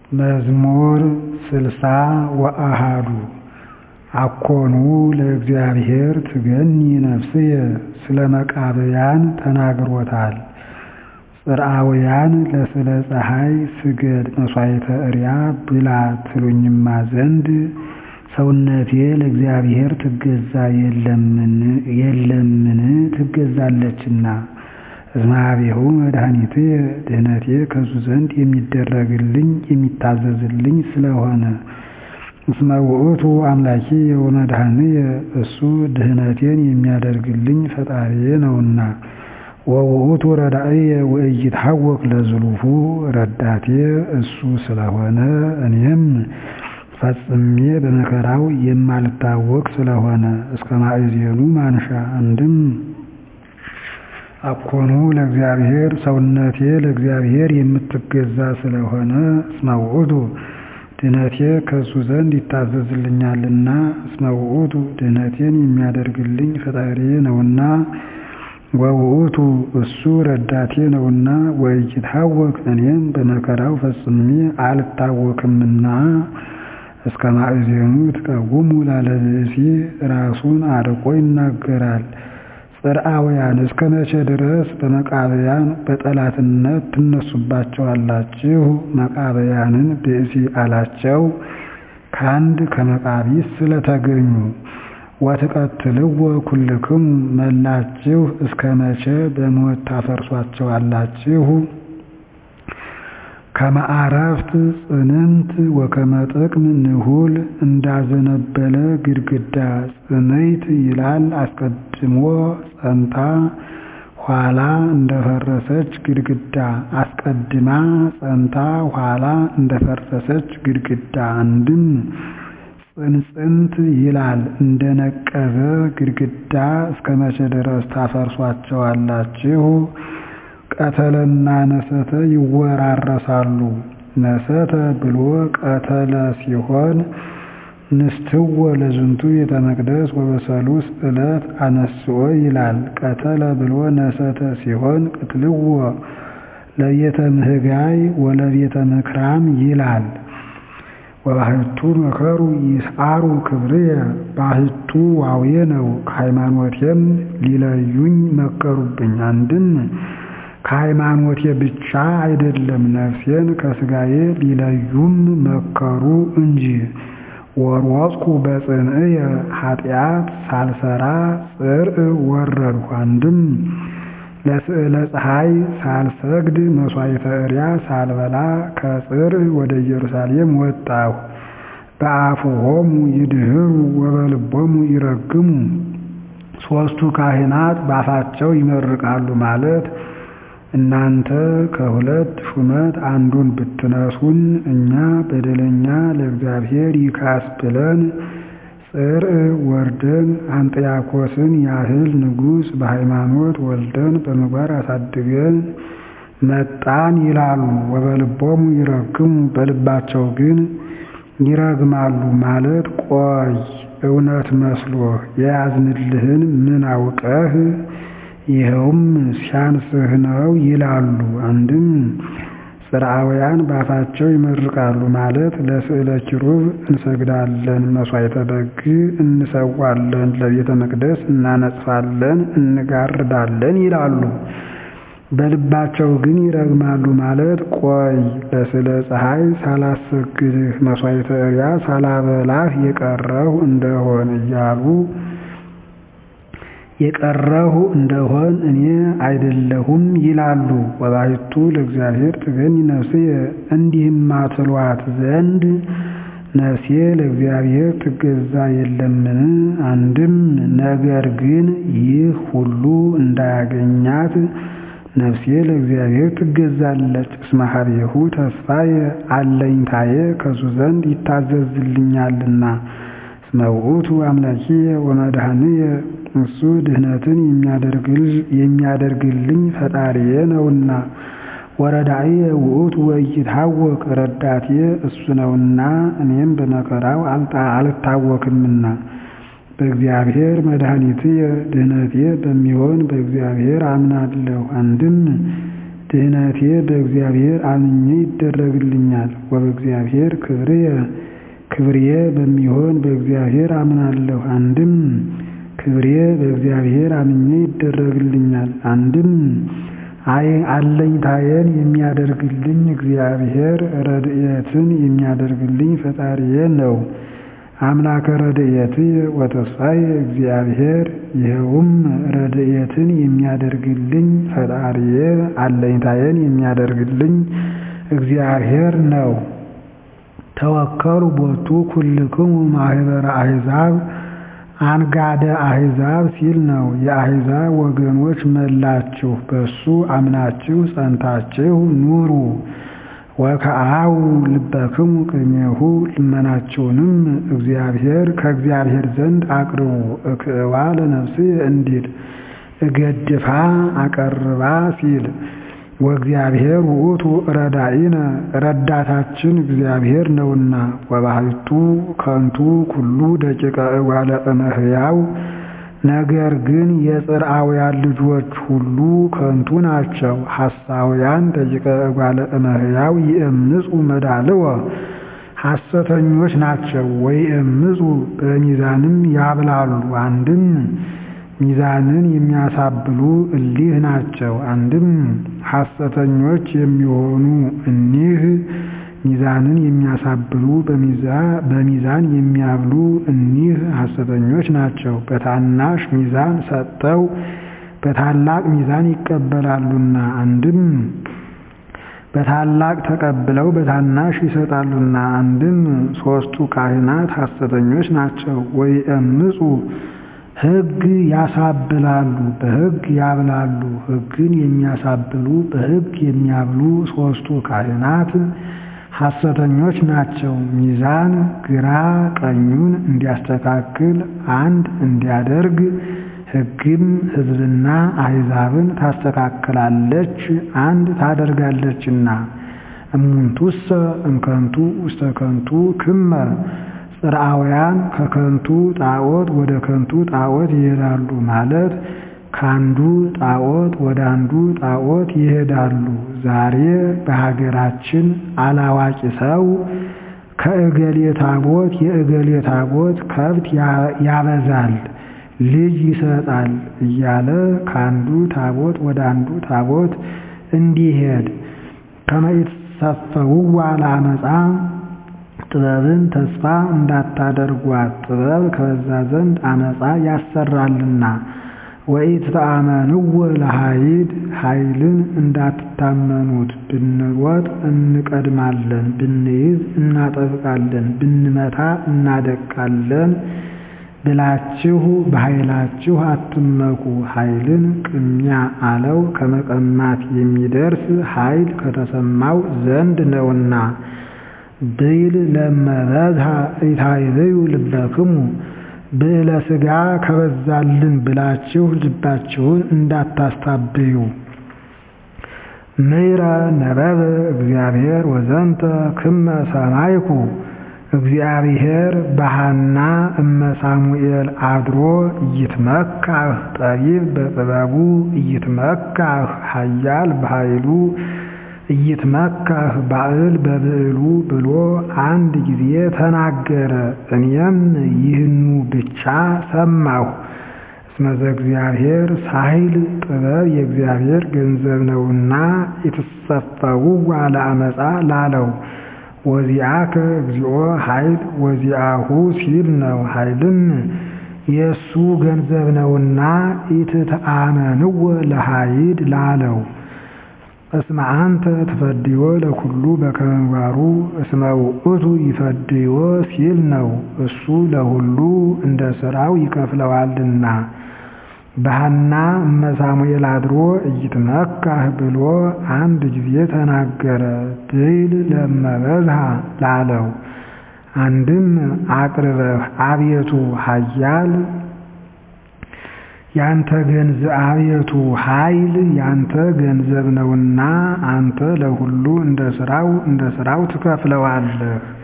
መዝሙር ስልሳ ወአሐዱ አኮኑ ለእግዚአብሔር ትገኒ ነፍስየ ስለ መቃብያን ተናግሮታል። ጽርዓውያን ለስለ ፀሐይ ስገድ መሥዋዕተ እርያ ብላ ትሉኝማ ዘንድ ሰውነቴ ለእግዚአብሔር ትገዛ የለምን ትገዛለችና። እስመ ኀቤሁ መድኃኒትየ ድኅነቴ ከእሱ ዘንድ የሚደረግልኝ የሚታዘዝልኝ ስለሆነ። እስመ ውእቱ አምላኪየ ወመድኃኒየ እሱ ድኅነቴን የሚያደርግልኝ ፈጣሪዬ ነውና። ወውእቱ ረዳእየ ወኢይትሐወክ ለዝሉፉ ረዳቴ እሱ ስለሆነ እኔም ፈጽሜ በመከራው የማልታወክ ስለሆነ። እስከ ማእዜኑ ማንሻ አንድም አኮኑ ለእግዚአብሔር ሰውነቴ ለእግዚአብሔር የምትገዛ ስለሆነ እስመ ውእቱ ድኅነቴ ከእሱ ዘንድ ይታዘዝልኛልና። እስመ ውእቱ ድኅነቴን የሚያደርግልኝ ፈጣሪዬ ነውና። ወውእቱ እሱ ረዳቴ ነውና። ወኢይትሐወክ እኔም በመከራው ፈጽሜ አልታወክምና። እስከ ማእዜኑ ትቀውሙ ላለ ብእሲ ራሱን አርቆ ይናገራል። ጽርዓውያን እስከ መቼ ድረስ በመቃብያን በጠላትነት ትነሱባቸዋላችሁ? መቃብያንን ብእሲ አላቸው ከአንድ ከመቃቢስ ስለተገኙ። ወትቀትልዎ ኩልክሙ መላችሁ እስከ መቼ በሞት ታፈርሷቸዋላችሁ? ከመ አረፍት ጽንንት ወከመ ጥቅም ንሁል እንዳዘነበለ ግድግዳ ጽንዕት ይላል አስቀድሞ ጸንታ ኋላ እንደፈረሰች ግድግዳ አስቀድማ ጸንታ ኋላ እንደፈረሰች ግድግዳ። አንድም ጽንጽንት ይላል እንደነቀዘ ግድግዳ እስከ መቼ ድረስ ታፈርሷቸዋላችሁ? ቀተለና ነሰተ ይወራረሳሉ። ነሰተ ብሎ ቀተለ ሲሆን ንስትዎ ለዝንቱ ቤተ መቅደስ ወበሰሉስ ዕለት አነስኦ ይላል። ቀተለ ብሎ ነሰተ ሲሆን ቅትልዎ ለቤተ ምህጋይ ወለቤተ ምክራም ይላል። ወባሕቱ መከሩ ይስዓሩ ክብርየ ባሕቱ ዋዌ ነው። ከሃይማኖቴም ሊለዩኝ መከሩብኝ። አንድም ከሃይማኖቴ ብቻ አይደለም ነፍሴን ከሥጋዬ ሊለዩም መከሩ እንጂ። ወሮጽኩ በጽንዕየ ኃጢአት ሳልሰራ ጽርዕ ወረድሁ። አንድም ለስዕለ ፀሐይ ሳልሰግድ መሥዋዕተ እርያ ሳልበላ ከጽርዕ ወደ ኢየሩሳሌም ወጣሁ። በአፍሆሙ ይድህሩ ወበልቦሙ ይረግሙ። ሦስቱ ካህናት ባፋቸው ይመርቃሉ ማለት እናንተ ከሁለት ሹመት አንዱን ብትነሱን እኛ በደለኛ ለእግዚአብሔር ይካስ ብለን ጽርዕ ወርደን አንጥያኮስን ያህል ንጉሥ በሃይማኖት ወልደን በምግባር አሳድገን መጣን ይላሉ። ወበልቦሙ ይረግሙ በልባቸው ግን ይረግማሉ ማለት ቆይ እውነት መስሎህ የያዝንልህን ምን አውቀህ ይኸውም ሲያንስህ ነው ይላሉ። አንድም ጽርዓውያን ባፋቸው ይመርቃሉ ማለት ለስዕለ ኪሩብ እንሰግዳለን፣ መሥዋዕተ በግ እንሰዋለን፣ ለቤተ መቅደስ እናነጽፋለን፣ እንጋርዳለን ይላሉ። በልባቸው ግን ይረግማሉ ማለት ቆይ ለስዕለ ፀሐይ ሳላሰግድህ መሥዋዕተ እርያ ሳላበላህ የቀረሁ እንደሆን እያሉ የቀረሁ እንደሆን እኔ አይደለሁም ይላሉ። ወባሕቱ ለእግዚአብሔር ትገኒ ነፍስየ እንዲህማ ትሏት ዘንድ ነፍሴ ለእግዚአብሔር ትገዛ የለምን? አንድም ነገር ግን ይህ ሁሉ እንዳያገኛት ነፍሴ ለእግዚአብሔር ትገዛለች። እስመ ኀቤሁ ተስፋየ አለኝታዬ ከሱ ዘንድ ይታዘዝልኛልና። እስመ ውእቱ አምላኪየ ወመድኃኒየ እሱ ድኅነትን የሚያደርግልኝ ፈጣሪዬ ነውና። ወረዳእየ ውእቱ ወኢይትሐወክ ረዳቴ እሱ ነውና እኔም በመከራው አልታወክምና። በእግዚአብሔር መድኃኒትየ ድኅነቴ በሚሆን በእግዚአብሔር አምናለሁ። አንድም ድህነቴ በእግዚአብሔር አምኜ ይደረግልኛል። ወበእግዚአብሔር ክብርየ ክብሬ በሚሆን በእግዚአብሔር አምናለሁ። አንድም ክብሬ በእግዚአብሔር አምኜ ይደረግልኛል። አንድም አለኝታዬን የሚያደርግልኝ እግዚአብሔር ረድኤትን የሚያደርግልኝ ፈጣሪዬ ነው። አምላከ ረድኤትየ ወተስፋዬ እግዚአብሔር ይኸውም ረድኤትን የሚያደርግልኝ ፈጣሪዬ አለኝታዬን የሚያደርግልኝ እግዚአብሔር ነው። ተወከሉ ቦቱ ኩልክሙ ማህበረ አሕዛብ አንጋደ አሕዛብ ሲል ነው። የአሕዛብ ወገኖች መላችሁ በሱ አምናችሁ ጸንታችሁ ኑሩ። ወከአው ልበክሙ ቅድሜሁ ልመናችሁንም እግዚአብሔር ከእግዚአብሔር ዘንድ አቅርቡ። እክእዋ ለነፍስየ እንዲል እገድፋ አቀርባ ሲል ወእግዚአብሔር ውእቱ ረዳኢነ ረዳታችን እግዚአብሔር ነውና። ወባሕቱ ከንቱ ኩሉ ደቂቀ እጓለ እመሕያው ነገር ግን የጽርዓውያን ልጆች ሁሉ ከንቱ ናቸው። ሐሳውያን ደቂቀ እጓለ እመሕያው ይእምፁ መዳልወ ሐሰተኞች ናቸው። ወይእምፁ በሚዛንም ያብላሉ። አንድም ሚዛንን የሚያሳብሉ እሊህ ናቸው። አንድም ሐሰተኞች የሚሆኑ እኒህ ሚዛንን የሚያሳብሉ በሚዛን የሚያብሉ እኒህ ሐሰተኞች ናቸው። በታናሽ ሚዛን ሰጠው በታላቅ ሚዛን ይቀበላሉና። አንድም በታላቅ ተቀብለው በታናሽ ይሰጣሉና። አንድም ሦስቱ ካህናት ሐሰተኞች ናቸው። ወይእምፁ ሕግ ያሳብላሉ በሕግ ያብላሉ። ሕግን የሚያሳብሉ በሕግ የሚያብሉ ሦስቱ ካህናት ሐሰተኞች ናቸው። ሚዛን ግራ ቀኙን እንዲያስተካክል አንድ እንዲያደርግ ሕግም ሕዝብና አሕዛብን ታስተካክላለች አንድ ታደርጋለችና። እሙንቱሰ እምከንቱ ውስተ ከንቱ ክመ ጽርዓውያን ከከንቱ ጣዖት ወደ ከንቱ ጣዖት ይሄዳሉ ማለት ከአንዱ ጣዖት ወደ አንዱ ጣዖት ይሄዳሉ። ዛሬ በሀገራችን አላዋቂ ሰው ከእገሌ ታቦት የእገሌ ታቦት ከብት ያበዛል፣ ልጅ ይሰጣል እያለ ከአንዱ ታቦት ወደ አንዱ ታቦት እንዲሄድ ከመይትሰፈውዋ ለአመፃ ጥበብን ተስፋ እንዳታደርጓት ጥበብ ከበዛ ዘንድ አመፃ ያሰራልና። ወኢትተአመንዎ ለኃይል ኃይልን እንዳትታመኑት ብንሮጥ እንቀድማለን፣ ብንይዝ እናጠብቃለን፣ ብንመታ እናደቃለን ብላችሁ በኃይላችሁ አትመኩ። ኃይልን ቅሚያ አለው ከመቀማት የሚደርስ ኃይል ከተሰማው ዘንድ ነውና። ብይል ለመበዝሃ ኢታይብዩ ልበክሙ ብዕለ ሥጋ ከበዛልን ብላችሁ ልባችሁን እንዳታስታብዩ። ምይረ ነበበ እግዚአብሔር ወዘንተ ክመ ሰማይኩ እግዚአብሔር በሐና እመ ሳሙኤል አድሮ ኢይትመካህ ጠቢብ በጥበቡ ኢይትመካህ ኃያል በኃይሉ ኢይትመካህ ባዕል በብዕሉ ብሎ አንድ ጊዜ ተናገረ። እኔም ይህኑ ብቻ ሰማሁ። እስመ ዘእግዚአብሔር ሳይል ጥበብ የእግዚአብሔር ገንዘብ ነውና የተሰፈውዋ ለአመፃ ላለው ወዚአከ እግዚኦ ኃይል ወዚአሁ ሲል ነው። ኃይልም የእሱ ገንዘብ ነውና ኢትተአመንዎ ለኃይድ ላለው እስመ አንተ ትፈድዮ ለኩሉ በከመ ምግባሩ እስመ ውእቱ ይፈድዮ ሲል ነው። እሱ ለሁሉ እንደ ሥራው ይከፍለዋልና። በሐና እመ ሳሙኤል አድሮ ኢይትመካህ ብሎ አንድ ጊዜ ተናገረ። ብይል ለመበዝሃ ላለው አንድም አቅርበህ አቤቱ ኃያል ያንተ ገንዘብ አቤቱ ኃይል ያንተ ገንዘብ ነውና አንተ ለሁሉ እንደ ሥራው እንደ ሥራው ትከፍለዋለህ።